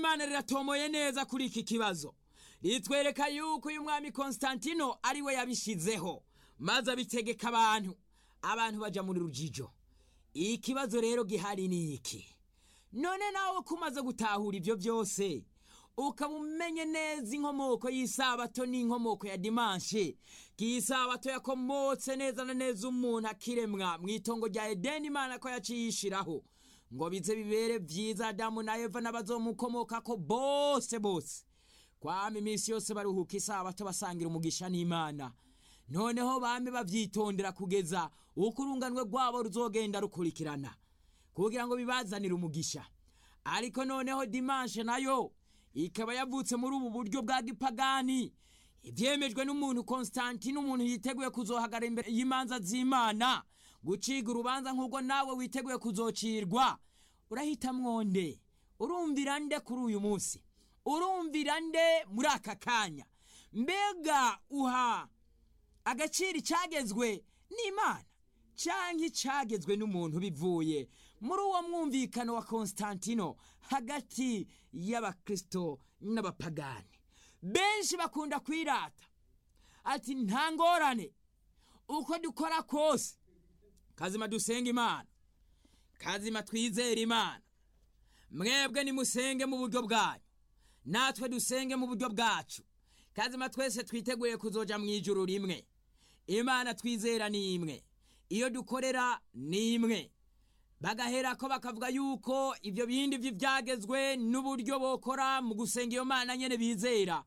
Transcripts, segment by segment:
ry'imana riratomoye neza kuri iki kibazo ritwereka yuko uyu mwami konstantino ari we yabishyizeho maze abitegeka abantu abantu bajya muri rujijo ikibazo rero gihari ni iki none nawe ko umaze gutahura ibyo byose ukaba umenye neza inkomoko y'isabato n'inkomoko ya dimanshe ko iyi sabato yakomotse neza na neza umuntu akiremwa mu itongo rya edeni imana ko yaciye yishiraho ngo bize bibere byiza adamu na eva n'abazomukomokako bose bose kwama iminsi yose baruhuka isabato basangira umugisha n'imana noneho bame bavyitondera kugeza uko urunganwe rwabo ruzogenda rukurikirana kugira ngo bibazanire umugisha ariko noneho dimanshe nayo ikaba yavutse muri ubu buryo bwa gipagani ibyemejwe n'umuntu konstantine umuntu yiteguye kuzohagara imbere y'imanza z'imana guciga urubanza nk'ubwo nawe witeguye kuzocirwa urahita mwonde urumvira nde kuri uyu munsi urumvira nde muri aka kanya mbega uha agaciro icyagezwe n'imana cyangwa icyagezwe n'umuntu bivuye muri uwo mwumvikano wa konstantino hagati y'abakristo n'abapagani benshi bakunda kwirata ati nta ngorane uko dukora kose kazima dusenga imana kazima twizera imana mwebwe nimusenge mu buryo bwanyu natwe dusenge mu buryo bwacu kazima twese twiteguye kuzoja mu ijuru rimwe imana twizera ni imwe iyo dukorera ni imwe bagahera ko bakavuga yuko ibyo bindi by'ibyagezwe n'uburyo bokora mu gusenga iyo mana nyene bizera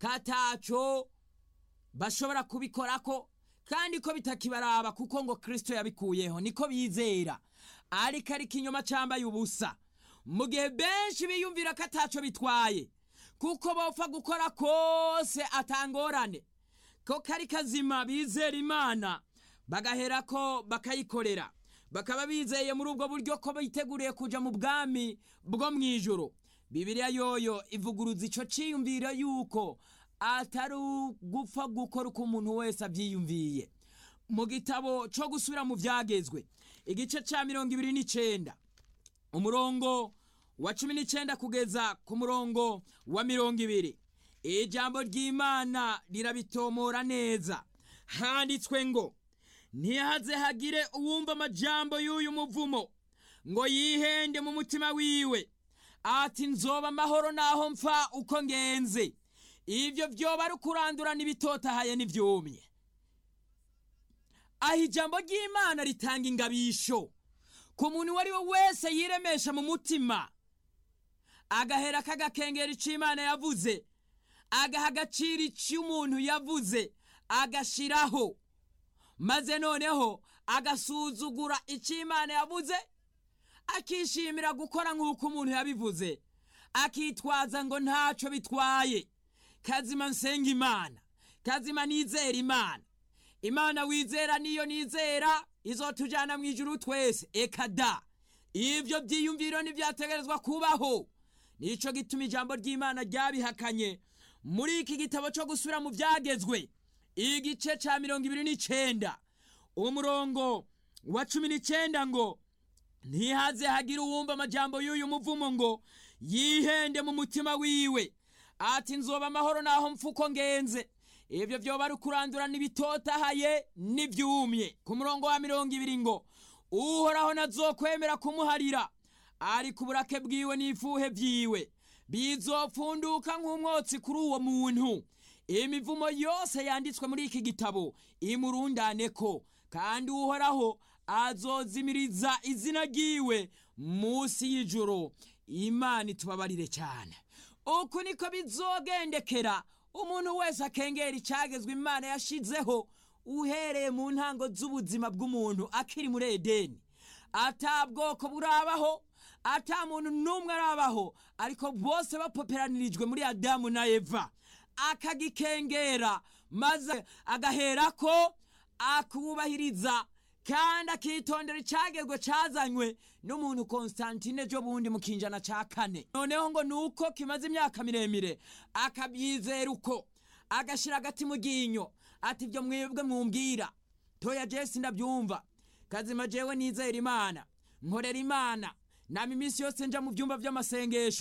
kataco bashobora kubikorako kandi ko bitakibaraba kuko ngo kristo yabikuyeho niko bizera ariko ariko inyuma cambaye ubusa mu gihe benshi biyumvira ko ataco bitwaye kuko bopfa gukora kose atangorane ko kari kazima bizera imana bagahera ko bakayikorera bakaba bizeye muri ubwo buryo ko biteguriye kuja mu bwami bwo mu ijoro bibiliya yoyo ivuguruza ico ciyumviro yuko atari ugupfa gukora uko umuntu wese avyiyumviye mu gitabo co gusubira mu vyagezwe igice ca mirongo ibiri n'icenda umurongo wa cumi n'icenda kugeza ku murongo wa mirongo ibiri ijambo ry'imana rirabitomora neza handitswe ngo ntihaze hagire uwumva amajambo y'uyu muvumo ngo yihende mu mutima wiwe ati nzoba amahoro naho mpfa uko ngenze ibyo byoba ari ukurandurana ibitotahaye n'ibyumye aho ijambo ry'imana ritanga ingabisho ku muntu uwo ari we wese yiremesha mu mutima agahera k'agakengera icyo imana yavuze agaha agaciro icyo umuntu yavuze agashiraho maze noneho agasuzugura icyo imana yavuze akishimira gukora nk'uko umuntu yabivuze akitwaza ngo ntacyo bitwaye kazima nsenga imana kazima nizera imana imana wizera niyo nizera izotujyana mu ijuru twese eka da ibyo byiyumviro ntibyategerezwa kubaho nicyo gituma ijambo ry'imana ryabihakanye muri iki gitabo cyo gusubira mu byagezwe igice cya mirongo ibiri n'icyenda umurongo wa cumi n'icyenda ngo ntihaze hagire uwumva amajambo y'uyu muvumo ngo yihende mu mutima wiwe ati nzoba amahoro naho mfuko ngenze ibyo byoba ari ukurandurana ibitotahaye n'ibyumye ku murongo wa mirongo ibiri ngo uhoraho nazokwemera kumuharira ariko uburake bwiwe n'ifuhe byiwe bizopfunduka nk'umwotsi kuri uwo muntu imivumo yose yanditswe muri iki gitabo imurundane ko kandi uhoraho azozimiriza izina ryiwe munsi y'ijoro imana itubabarire cyane uku niko bizogendekera umuntu wese akengera icyagezwe imana yashizeho uhereye mu ntango z'ubuzima bw'umuntu akiri muri edeni ata bwoko burabaho ata muntu n'umwe arabaho ariko bose bapoperanirijwe muri adamu na eva akagikengera maze agahera ko akubahiriza kandi akitondera icyagezwe cyazanywe n'umuntu konstantine ejo bundi mu kinjana cya kane noneho ngo ni uko kimaze imyaka miremire akabyizera uko agashyira agati mu ryinyo ati ibyo mwebwe mwumbwira toya jesi ndabyumva kazima jewe nizera imana nkorera imana nama iminsi yose nja mu byumba by'amasengesho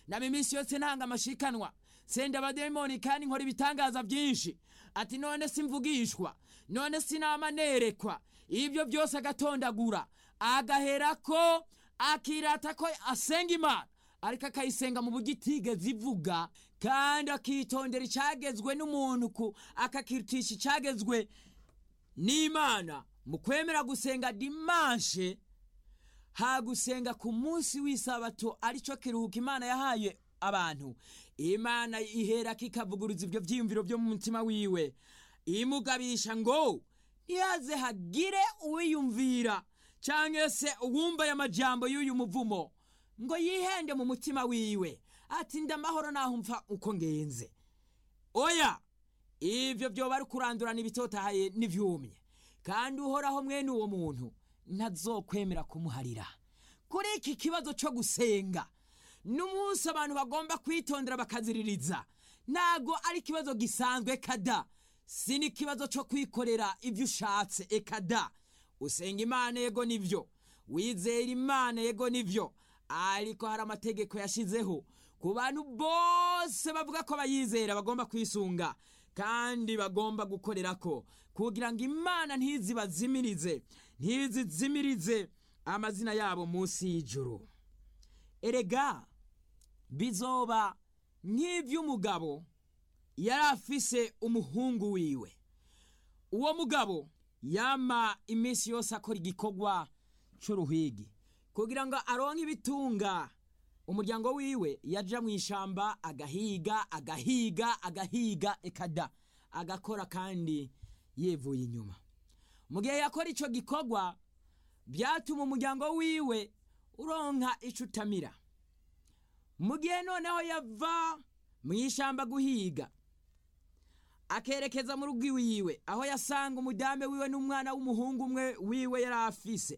nama iminsi yose ntanga amashikanwa senda abademoni kandi nkora ibitangaza byinshi ati none simvugishwa none sinama nerekwa ibyo byose agatondagura agaherako akirata ko asenga imana ariko akayisenga mu buryo itigeze ivuga kandi akitondera icyagezwe n'umuntu ku akakirutisha icyagezwe n'imana mu kwemera gusenga dimanshe hagusenga ku munsi w'isabato aricyo kiruhuko imana yahaye abantu imana ihera kikavuguruza ibyo byiyumviro byo mu mutima wiwe imugabisha ngo ntihaze hagire uwiyumvira cyangwa se uwumva aya majambo y'uyu muvumo ngo yihende mu mutima wiwe ati ndamahoro naho mfa uko ngenze oya ibyo byoba ari kurandurana ibitotahaye n'ibyumye kandi uhoraho mwene uwo muntu ntazokwemera kumuharira kuri iki kibazo cyo gusenga n'umunsi abantu bagomba kwitondera bakaziririza ntago ari ikibazo gisanzwe kada si n'ikibazo cyo kwikorera ibyo ushatse ekada usenga imana yego nibyo wizera imana yego nibyo ariko hari amategeko yashyizeho ku bantu bose bavuga ko bayizera bagomba kwisunga kandi bagomba gukorera ko kugira ngo imana ntizibazimirize ntizizimirize amazina yabo munsi y'ijuru erega bizoba nk'iby'umugabo yari afise umuhungu wiwe uwo mugabo yama iminsi yose akora igikorwa cy'uruhigi kugira ngo aronke ibitunga umuryango wiwe yaja mu ishamba agahiga agahiga agahiga ekada agakora kandi yevuye inyuma mu gihe yakora icyo gikorwa byatuma umuryango wiwe uronka icyo utamira mu gihe noneho yava mu ishamba guhiga akerekeza mu rugo iwiwe aho yasanga umudame wiwe n'umwana w'umuhungu umwe wiwe yari afise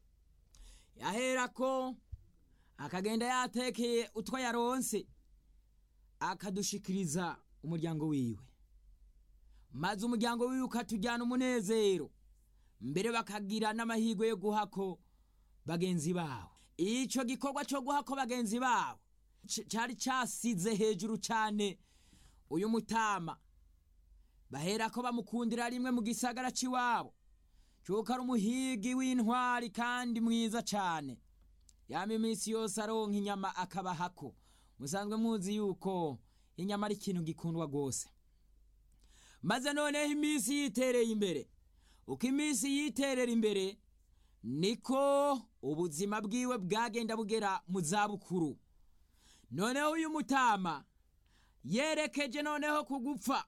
yaherako akagenda yatekeye utwo yaronse akadushikiriza umuryango wiwe maze umuryango wiwe ukatujyana umunezero mbere bakagira n'amahirwe yo guhako bagenzi babo icyo gikorwa cyo guhako bagenzi babo cyari cyasize hejuru cyane uyu mutama bahera ko bamukundira rimwe mu gisagara cy'iwabo cyuko ari umuhigi w'intwari kandi mwiza cyane yama iminsi yose aronka inyama akabahako musanzwe muzi yuko inyama ari ikintu gikundwa rwose maze noneho iminsi yitereye imbere uko iminsi yiterera imbere niko ubuzima bwiwe bwagenda bugera mu zabukuru noneho uyu mutama yerekeje noneho ku gupfa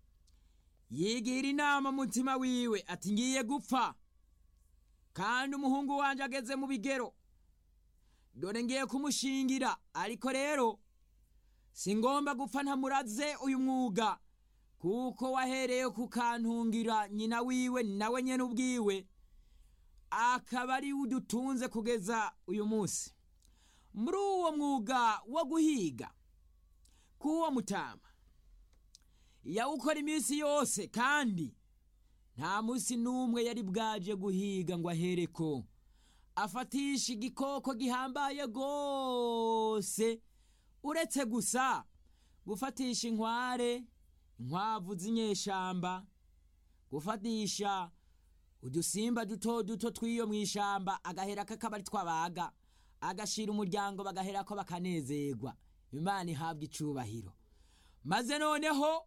yigira inama mutima wiwe ati ngiye gupfa kandi umuhungu wanjye ageze mu bigero dore ngiye kumushingira ariko rero si ngomba gupfa ntamuraze uyu mwuga kuko wahereye kukantungira nyina wiwe nawe nyine ubwiwe akaba ari udutunze kugeza uyu munsi muri uwo mwuga wo guhiga k'uwo mutama yawukora iminsi yose kandi nta munsi n'umwe yari bwaje guhiga ngo ahereko afatisha igikoko gihambaye rwose uretse gusa gufatisha inkware inkwavu z'inyeshamba gufatisha udusimba duto duto tw'iyo mu ishamba agahera kakaba ari twabaga agashira umuryango bagahera ko bakanezerwa imana ihabwa icubahiro maze noneho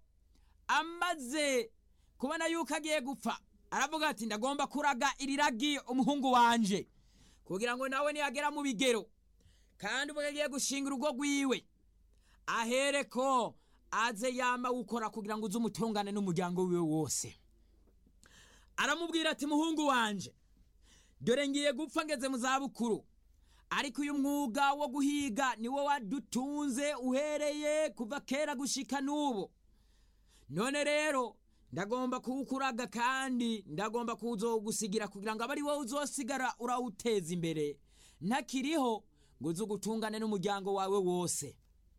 amaze kubona yuko agiye gupfa aravuga ati ndagomba kuraga iri ragi umuhungu wanje kugira ngo nawe niyagera mu bigero kandi ubwo agiye gushinga urugo rwiwe ahere ko aze yama gukora kugira ngo uze umutungane n'umuryango wiwe wose aramubwira ati muhungu wanje dore ngiye gupfa ngeze mu zabukuru ariko uyu mwuga wo guhiga niwo wadutunze uhereye kuva kera gushika n'ubu none rero ndagomba kuwukuraga kandi ndagomba kuwuzogusigira kugira ngo abe ari wowe uzosigara urawuteza imbere ntakiriho ngo uze ugutungane n'umuryango wawe wose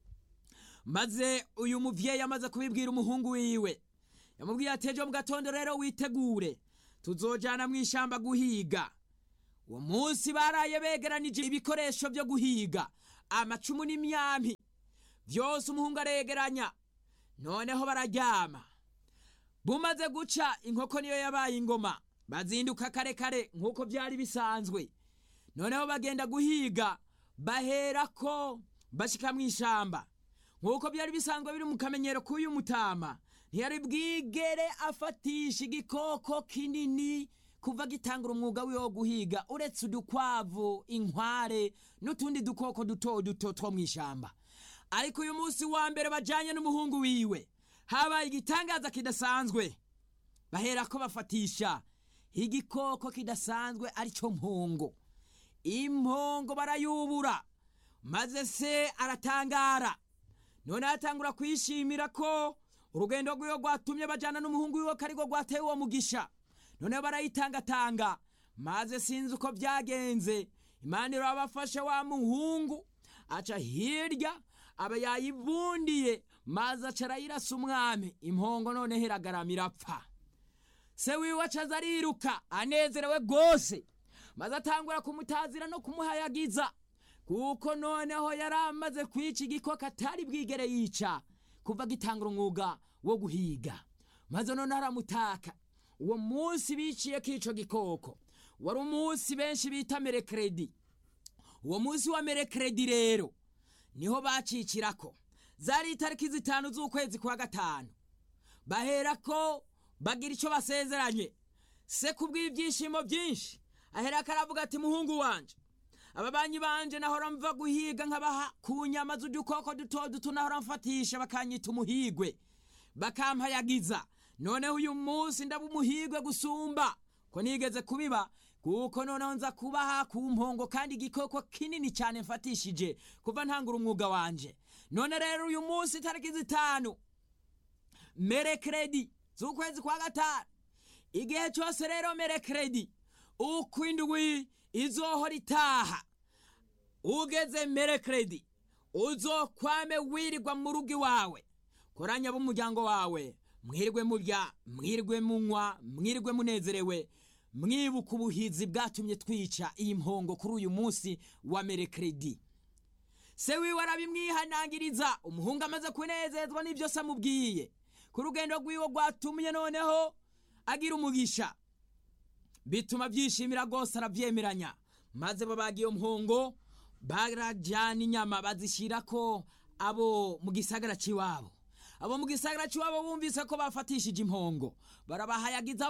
maze uyu mubyeyi amaze kubibwira umuhungu wiwe yamubwiye ati ejo mu gatondo rero witegure tuzojyana mu ishyamba guhiga uwo munsi baraye begeranije ibikoresho byo guhiga amacumu n'imyampi byose umuhungu aregeranya noneho bararyama bumaze guca inkoko niyo yabaye ingoma bazinduka kare kare nk'uko byari bisanzwe noneho bagenda guhiga baherako bashika mu ishamba nk'uko byari bisanzwe biri mu kamenyero k'uyu mutama ntiyari bwigere afatisha igikoko kinini kuva gitangura umwuga wiwe wo guhiga uretse udukwavu inkware n'utundi dukoko duto duto two mu ishamba ariko uyu munsi wa mbere bajanye n'umuhungu wiwe habaye igitangaza kidasanzwe baherako bafatisha igikoko kidasanzwe aricyo mpongo impongo barayubura maze se aratangara none atangura kwishimira ko urugendo rwiwe rwatumye bajyana n'umuhungu wiwe ko arirwo rwateye uwo mugisha none barayitangatanga maze sinzi uko byagenze imana irabafashe wa muhungu aca hirya aba yayibundiye maze aca arayirasa umwami impongo noneho iragarama irapfa se wiwe acaza ariruka anezerewe rwose maze atangura kumutazira no kumuhayagiza kuko noneho yari amaze kwica igikoko atari bwigere yica kuva gitangura umwuga wo guhiga maze noneho aramutaka uwo munsi biciye k'ico gikoko wari umunsi benshi bita merekeredi uwo munsi wa merekeredi rero niho bacicirako zari itariki zitanu z'ukwezi kwa gatanu baherako bagira icyo basezeranye se kubw'ibyishimo byinshi aherako aravuga ati muhungu wanje ababanyi banje nahora mva guhiga nkabaha ku nyama z'udukoko duto duto nahora mfatisha bakanyita umuhigwe bakampayagiza noneho uyu munsi ndaba umuhigwe gusumba ko nigeze kubiba kuko noneho nza kubaha ku mpongo kandi igikoko kinini cyane mfatishije kuva ntangura umwuga wanje none rero uyu munsi itariki zitanu merekeredi z'ukwezi kwa gatanu igihe cyose rero merekeredi uko indwi izohora itaha ugeze merekeredi uzokwame wirirwa mu rugo iwawe koranya b'umuryango wawe mwirwe murya mwirwe munywa mwirwe munezerewe mwibuka ubuhizi bwatumye twica iyi mpongo kuri uyu munsi wa merekeredi se wiwe arabimwihanangiriza umuhungu amaze kunezezwa n'ibyo se amubwiye ku rugendo rw'iwe rwatumye noneho agira umugisha bituma byishimira rwose arabyemeranya maze babaga iyo mpongo barajyana inyama bazishyira ko abo mu gisagara cy'iwabo abo mu gisagara cy'iwabo bumvise ko bafatishije impongo barabahayagiza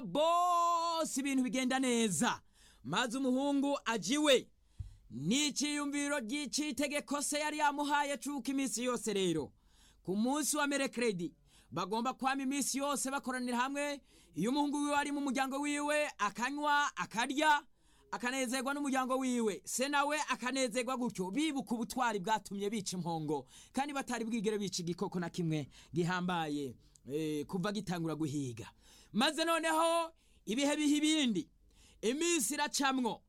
bose ibintu bigenda neza maze umuhungu ajiwe n'icyiyumviro ry'icyitegeko se yari yamuhaye cuka iminsi yose rero ku munsi wa merekeredi bagomba kwama iminsi yose bakoranira hamwe iyo umuhungu wiwe ari mu muryango wiwe akanywa akarya akanezerwa n'umuryango wiwe se nawe akanezerwa gutyo bibuka ubutwari bwatumye bica impongo kandi batari bwigere bica igikoko na kimwe gihambaye eh, kuva gitangura guhiga maze noneho ibihe biha ibindi iminsi iracamwo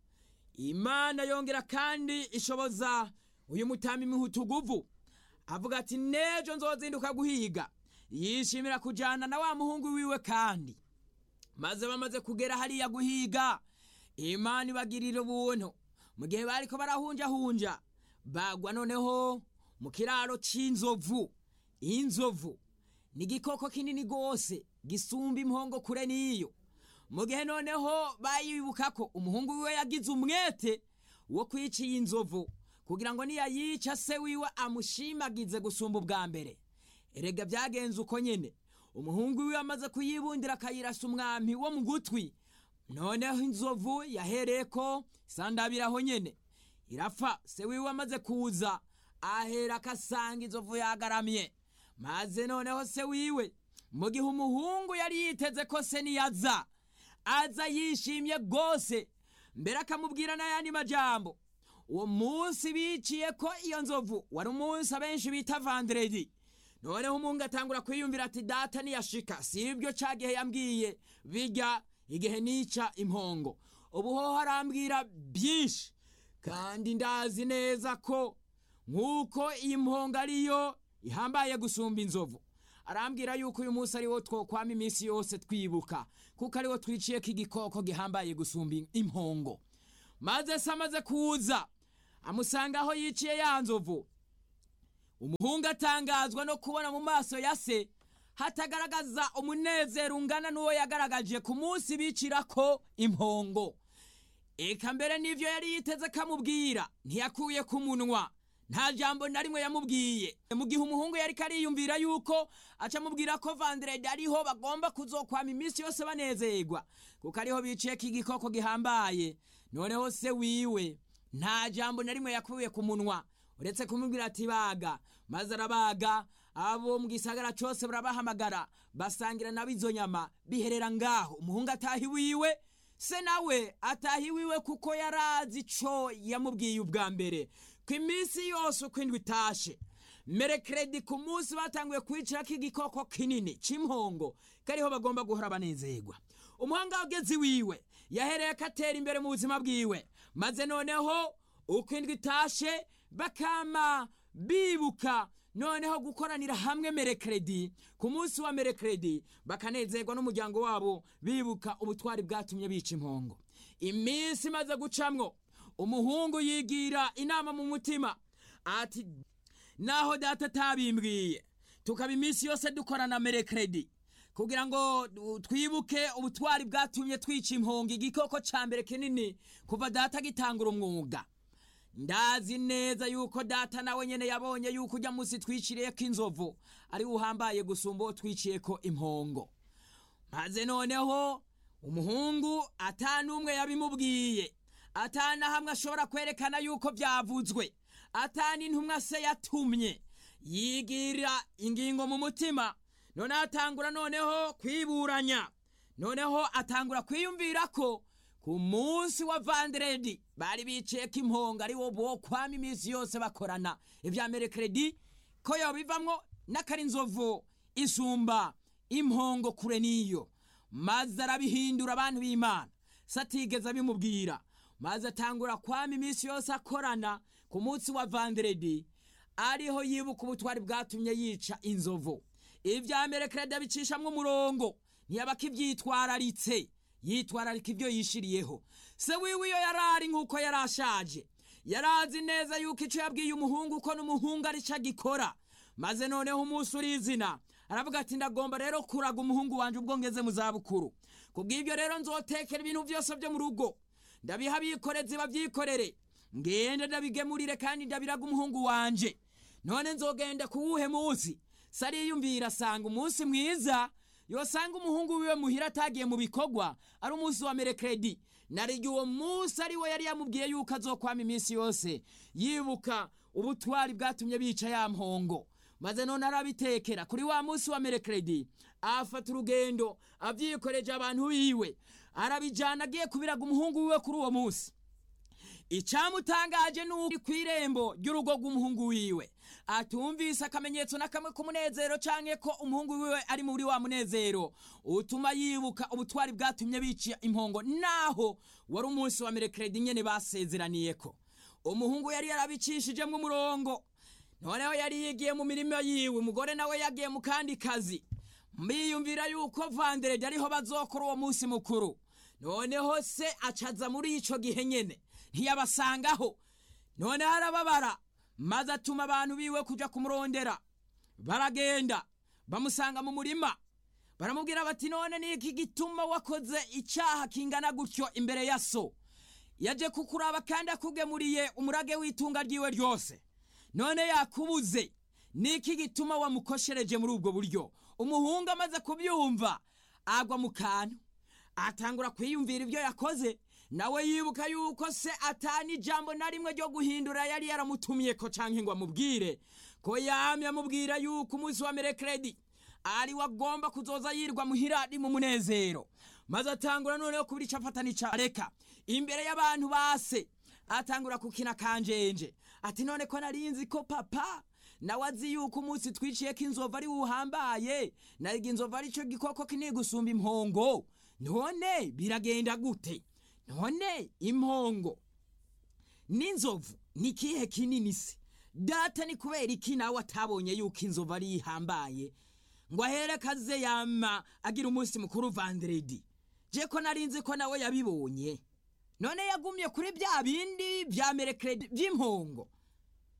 imana yongera kandi ishoboza uyu mutama imihutuguvu avuga ati nejo nzozinduka guhiga yishimira kujyana na wa muhungu wiwe kandi maze bamaze kugera hariya guhiga imana ibagirira ubuntu mu gihe bariko barahunjahunja bagwa noneho mu kiraro c'inzovu inzovu ni igikoko kinini rwose gisumba impongo kure n'iyo mu gihe noneho bayibuka ko umuhungu wiwe yagize umwete wo kwica iyi nzovu kugira ngo niyayica se wiwe amushimagize gusumba ubwa mbere erega byagenze uko nyene umuhungu wiwe amaze kuyibundira akayirasa umwami wo mu gutwi noneho inzovu yahereko isandabiraho nyene irapfa se wiwe amaze kuza ahera akasanga inzovu yagaramye maze noneho se wiwe mu gihe umuhungu yari yiteze ko se niyaza aza yishimye rwose mbere akamubwira n'ayandi majambo uwo munsi biciye ko iyo nzovu wari umunsi abenshi bita vanderedi noneho umungu atangura kwiyumvira ati data niyashika si ibyo ca gihe yambwiye bijya igihe nica impongo ubu ho harambwira byinshi kandi ndazi neza ko nk'uko iyi mpongo ariyo ihambaye gusumba inzovu arambwira yuko uyu munsi ariwo twokwama iminsi yose twibuka kuko ariwo twiciyeko igikoko gihambaye gusumba impongo maze se amaze kuza amusanga aho yiciye ya nzovu umuhungu atangazwa no kubona mu maso ya se hatagaragaza umunezero ungana n'uwo yagaragaje ku munsi bicirako impongo eka mbere n'ivyo yari yiteze kamubwira ntiyakuye ku munwa nta jambo na rimwe yamubwiye mu gihe umuhungu yariko ariyumvira yuko aca amubwira ko vanderede ariho bagomba kuzokwama iminsi yose banezerwa kuko ariho biciyeko igikoko gihambaye noneho se wiwe nta jambo na rimwe yakuye ku munwa uretse kumubwira ati baga maze arabaga abo mu gisagara cose barabahamagara basangira nabo izo nyama biherera ngaho umuhungu ataha iwiwe se nawe ataha iwiwe kuko yarazi ico yamubwiye ubwa mbere ku iminsi yose uko indwi itashe merekeredi ku munsi batanguye kwicirako igikoko kinini c'impongo kariho bagomba guhora banezerwa umuhanga wageze iwiwe yahereye ko atera imbere mu buzima bwiwe maze noneho uko indwi itashe bakama bibuka noneho gukoranira hamwe merekeredi ku munsi wa merekeredi bakanezerwa n'umuryango wabo bibuka ubutwari bwatumye bica impongo iminsi imaze gucamwo umuhungu yigira inama mu mutima ati naho data atabimbwiye tukaba iminsi yose dukorana merekeredi kugira ngo twibuke ubutwari bwatumye twica impongo igikoko ca mbere kinini kuva data agitangura umwuga ndazi neza yuko data nawe nyene yabonye yuko ujya munsi twiciriyeko inzovu ari uhambaye gusumba uwo twiciyeko impongo maze noneho umuhungu ata n'umwe yabimubwiye ata na hamwe ashobora kwerekana yuko byavuzwe ata n'intumwa se yatumye yigira ingingo mu mutima noneho atangura noneho kwiburanya noneho atangura kwiyumvira ko ku munsi wa vanderedi bari biciyeko impongo ari wo bokwama iminsi yose bakorana ibya merekeredi ko yobivamwo n'akarinzovu isumba impongo kure n'iyo maze arabihindura abantu b'imana satigeze abimubwira maze atangura kwama iminsi yose akorana ku munsi wa vanderedi ariho yibuka ubutwari bwatumye yica inzovu ibya merekeredi abicishamwo umurongo ntiyaba akibyitwararitse yitwararika ibyo yishiriyeho se wiwe iyo yarari nk'uko yari ashaje yarazi neza yuko icyo yabwiye umuhungu ko n'umuhungu ari cyo agikora maze noneho umunsi urizina aravuga ati ndagomba rero kuraga umuhungu wanjye ubwo ngeze mu zabukuru kubw'ibyo rero nzotekera ibintu byose byo mu rugo ndabiha abikorezi babyikorere ngende ndabigemurire kandi ndabiraga umuhungu wanje none nzogenda kuwuhe munsi se ariyumvira asanga umunsi mwiza yosanga umuhungu wiwe muhira atagiye mu bikorwa ari umunsi wa merekeredi narigi uwo munsi ari we yari yamubwiye yuko azokwama iminsi yose yibuka ubutwari bwatumye bica ya mpongo maze none arabitekera kuri wa munsi wa merekeredi afata urugendo abyikoreje abantu biwe arabijyana agiye kubiraga umuhungu wiwe kuri uwo munsi icyamutangaje ni uko ku irembo ry'urugo rw'umuhungu wiwe atumvise akamenyetso na kamwe k'umunezero cyangwa ko umuhungu wiwe ari muri wa munezero utuma yibuka ubutwari bwatumye bica impongo naho wari umunsi wa merekeredi nyine basezeraniye ko umuhungu yari yarabicishijemo umurongo noneho yari yigiye mu mirimo yiwe umugore nawe yagiye mu kandi kazi mbiyumvira yuko vanderedi ariho bazokora uwo munsi mukuru noneho se acaza muri ico gihe nyene ntiyabasangaho noneho arababara maze atuma abantu biwe kuja kumurondera baragenda bamusanga mu murima baramubwira bati none niki gituma wakoze icyaha kingana gutyo imbere ya so yaje kukuraba kandi akugemuriye umurage w'itunga ryiwe ryose none yakubuze niki gituma wamukoshereje muri ubwo buryo umuhungu amaze kubyumva agwa mu kantu atangura kwiyumvira ibyo yakoze nawe yibuka yuko se atani ijambo na rimwe ryo guhindura yari yaramutumye ko canke ngo amubwire ko yamye amubwira yuko umunsi wa merekeredi ari wagomba kuzoza yirwa muhira ari mu munezero maze atangura noneho kubira ico afata n'ico areka imbere y'abantu base atangura kukina kanjenje ati none ko narinzi ko papa nawe azi yuko umunsi twiciyeko inzovu ari wuhambaye nariga inzovu ari cyo gikoko kinini gusumba impongo none biragenda gute none impongo n'inzovu ni ikihe kinini se data ni kubera iki nawe atabonye yuko inzovu ari ihambaye ngo aherekaze yama agira umunsi mukuru vanderedi je ko narinzi ko nawe yabibonye none yagumye kuri bya bindi bya merekeredi by'impongo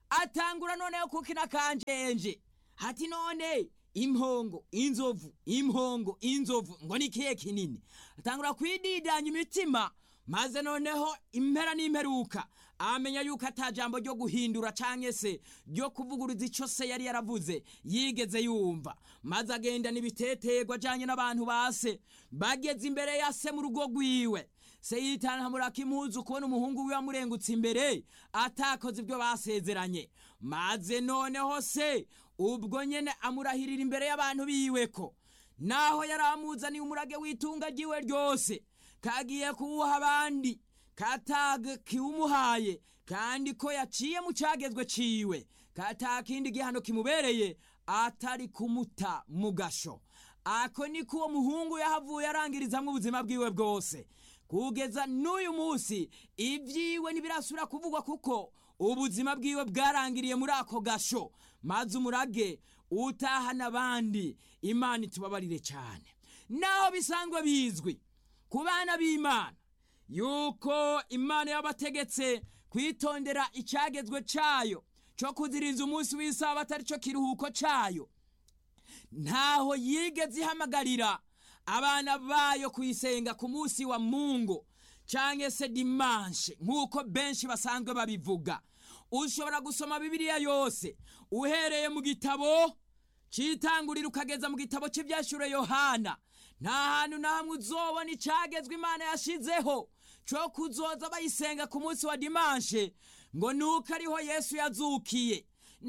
atangura noneho kukina kanjenje hati none impongo inzovu impongo inzovu ngo ni kihe kinini atangura kwididanya imitima maze noneho impera n'imperuka amenya yuko ata jambo ryo guhindura canke se ryo kuvuguruza ico se yari yaravuze yigeze yumva maze agenda n'ibiteterwa ajanye n'abantu base bageze imbere ya se mu rugo rwiwe se yitanhamuraka impuzu kubona umuhungu wiwe amurengutse imbere atakoze ibyo basezeranye maze noneho se ubwo nyene amurahirira imbere y'abantu biwe ko naho yari amuzaniye umurage w'itunga ryiwe ryose kagiye kuwuha abandi kataga kiwumuhaye kandi ko yaciye mu cagezwe ciwe kata kindi gihano kimubereye atari kumuta mu gasho ako niko uwo muhungu yahavuye arangirizamwo ubuzima bwiwe bwose kugeza n'uyu munsi ibyiwe ntibirasubira kuvugwa kuko ubuzima bwiwe bwarangiriye muri ako gasho maze umurage utahana abandi imana itubabarire cyane naho bisanzwe bizwi ku bana b'imana yuko imana yabategetse kwitondera icyagezwe cyayo cyo kuziriza umunsi w'isabato ari cyo kiruhuko cyayo ntaho yigeze ihamagarira abana bayo kuyisenga ku munsi wa mungu cyangwa se dimanshe nk'uko benshi basanzwe babivuga ushobora gusoma bibiliya yose uhereye mu gitabo cyitangurira ukageza mu gitabo cy'ibyashyure yohana nta hantu na hamwe uzobona icyagezwe imana yashizeho cyo kuzoza bayisenga ku munsi wa dimanshe ngo nuko ariho yesu yazukiye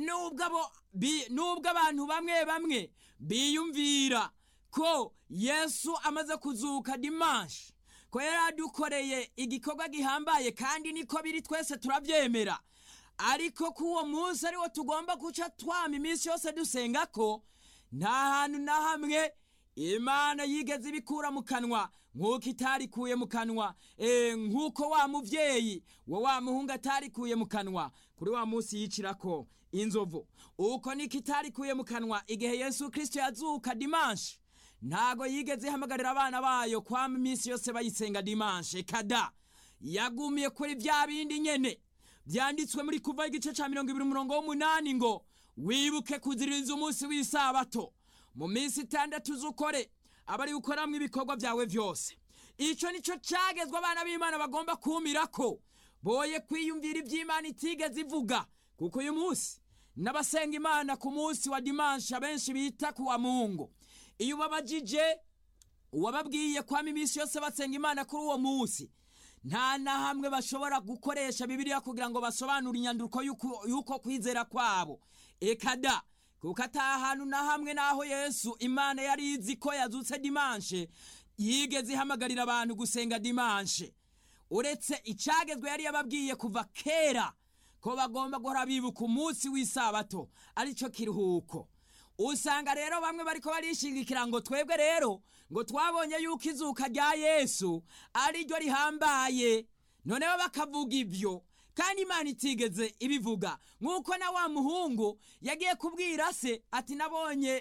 nubwo abantu bamwe bamwe biyumvira ko yesu amaze kuzuka dimanshe ko yari adukoreye igikorwa gihambaye kandi niko biri twese turabyemera ariko ko uwo munsi ariwo tugomba guca twama iminsi yose dusenga ko nta hantu na hamwe imana yigeze ibikura mu kanwa nk'uko itarikuye mu kanwa nk'uko wa mubyeyi wa wa muhungu atarikuye mu kanwa kuri wa munsi yicira ko inzovu uko niko itarikuye mu kanwa igihe yesu kirisito yazuka dimanshi ntago yigeze ihamagarira abana bayo kwama iminsi yose bayisenga dimanshi kada yagumiye kuri bya bindi nyene byanditswe muri kuva igice cya mirongo ibiri umurongo w'umunani ngo wibuke kuziririza umunsi w'isabato mu minsi itandatu z'ukore aba ari gukoramo ibikorwa byawe byose icyo nicyo cyagezwe abana b'imana bagomba kumira ko boye kwiyumvira iby'imana itigeze ivuga kuko uyu munsi n'abasenga imana ku munsi wa dimanshi abenshi bita ku wa mungu iyo ubabajije uwababwiye kwama iminsi yose basenga imana kuri uwo munsi nta na hamwe bashobora gukoresha bibiliya kugira ngo basobanure inyandiko y'uko kwizera kwabo ekada kuko ata hantu na hamwe n'aho yesu imana yari izi ko yazutse dimanshe yigeze ihamagarira abantu gusenga dimanshe uretse icyagezwe yari yababwiye kuva kera ko bagomba guhora bibuka umunsi w'isabato aricyo kiruhuko usanga rero bamwe bariko barishingikira ngo twebwe rero ngo twabonye yuko izuka rya yesu ari ryo rihambaye noneho bakavuga ibyo kandi imana itigeze ibivuga nk'uko na wa muhungu yagiye kubwira se ati nabonye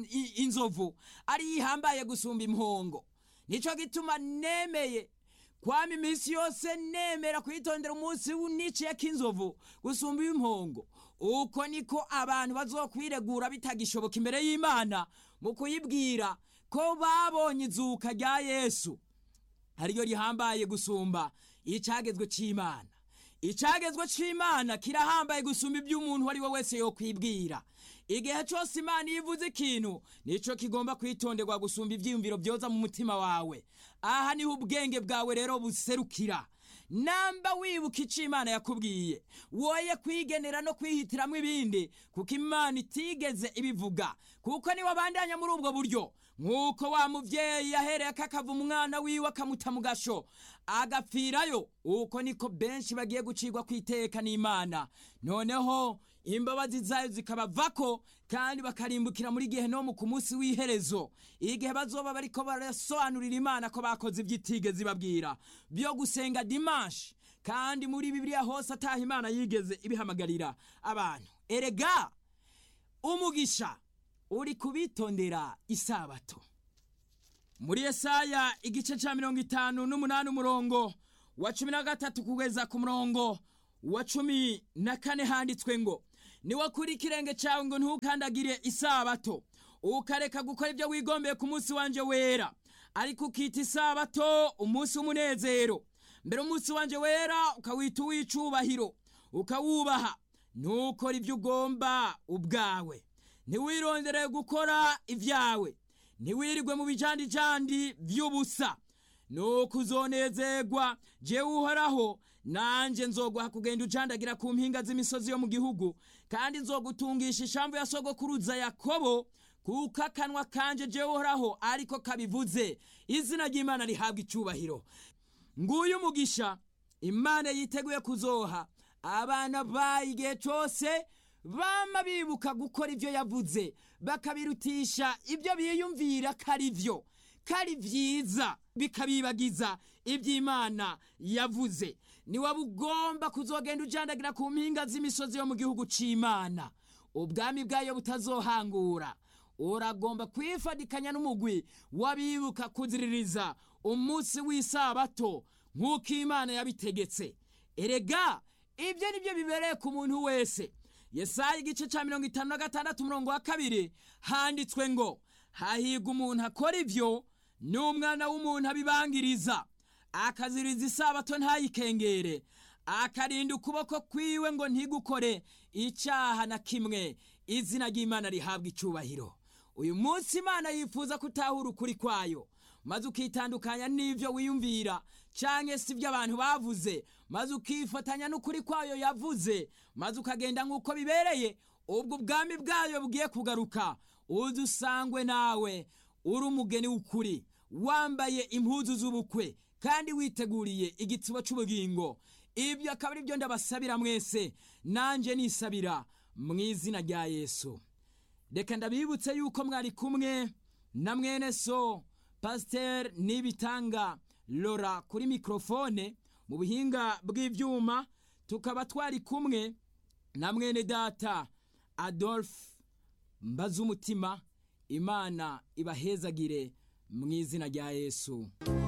inzovu ari yihambaye gusumba impongo nicyo gituma nemeye kwama iminsi yose nemera kwitondera umunsi niciye k'inzovu gusumba impongo uko niko abantu bazokwiregura bitagishoboka imbere y'imana mu kuyibwira ko babonye izuka rya yesu ariryo rihambaye gusumba icyagezwe cy'imana icyagezwe cy'imana kirahambaye gusumba ibyo umuntu uwo ari we wese yokwibwira igihe cyose imana iyo ivuze ikintu nicyo kigomba kwitonderwa gusumba ibyiyumviro byoza mu mutima wawe aha niho ubwenge bwawe rero buserukira namba wibuka icyo imana yakubwiye woye kwigenera no kwihitiramo ibindi kuko imana itigeze ibivuga kuko niwe abandanya muri ubwo buryo nk'uko wa mubyeyi yahereye akakava umwana wiwe akamuta mu gasho agapfirayo uko niko benshi bagiye gucirwa ku iteka n'imana noneho imbabazi zayo zikabavako kandi bakarimbukira muri gehenomu ku munsi w'iherezo igihe bazoba bariko barasobanurira imana ko bakoze ibyo itigeze ibabwira byo gusenga dimanshi kandi muri bibiliya hose ataha imana yigeze ibihamagarira abantu erega umugisha uri kubitondera isabato muri yesaya igice cya mirongo itanu n'umunani umurongo wa cumi na gatatu kugeza ku murongo wa cumi na kane handitswe ngo niwakura ikirenge cyawe ngo ntukandagire isabato ukareka gukora ibyo wigombeye ku munsi wanje wera ariko ukita isabato umunsi w'umunezero mbere umunsi wanje wera ukawita uw'icubahiro ukawubaha ntukore ibyo ugomba ubwawe ntiwirondere gukora ibyawe ntiwirirwe mu bijandijandi by'ubusa nuko uzonezerwa jewe uhoraho nanjye nzoguha kugenda ujandagira ku mpinga z'imisozi yo mu gihugu kandi nzogutungisha ishamvu ya sogokuruza yakobo kuko akanwa kanje jewe uhoraho ariko kabivuze izina ry'imana rihabwa icyubahiro nguyu umugisha imana yiteguye kuzoha abana bayo igihe cyose bama bibuka gukora ibyo yavuze bakabirutisha ibyo biyumvira ko ari byo ko ari byiza bikabibagiza iby'imana yavuze niwaba ugomba kuzogenda ujandagira ku mpinga z'imisozi yo mu gihugu cy'imana ubwami bwayo butazohangura uragomba kwifadikanya n'umugwi w'abibuka kuziririza umunsi w'isabato nk'uko imana yabitegetse erega ibyo ni byo bibereye ku muntu wese yesaya igice cya mirongo itanu na gatandatu umurongo wa kabiri handitswe ngo hahirwa umuntu akora ibyo n'umwana w'umuntu abibangiriza akaziriza isabato ntayikengere akarinda ukuboko kwiwe ngo ntigukore icyaha na kimwe izina ry'imana rihabwa icyubahiro uyu munsi imana yifuza kutahura ukuri kwayo maze ukitandukanya n'ibyo wiyumvira cyangwa se ibyo abantu bavuze maze ukifatanya n'ukuri kwayo yavuze maze ukagenda nk'uko bibereye ubwo ubwami bwayo bugiye kugaruka uzi usangwe nawe uri umugeni w'ukuri wambaye impuzu z'ubukwe kandi witeguriye igitsibo cy'ubugingo ibyo akaba ari byo ndabasabira mwese nanjye nisabira mu izina rya yesu reka ndabibutse yuko mwari kumwe na mwene so pasiteri n'ibitanga lora kuri mikorofone mu buhinga bw'ibyuma tukaba twari kumwe na mwene data adolphe mbaze umutima imana ibahezagire mu izina rya yesu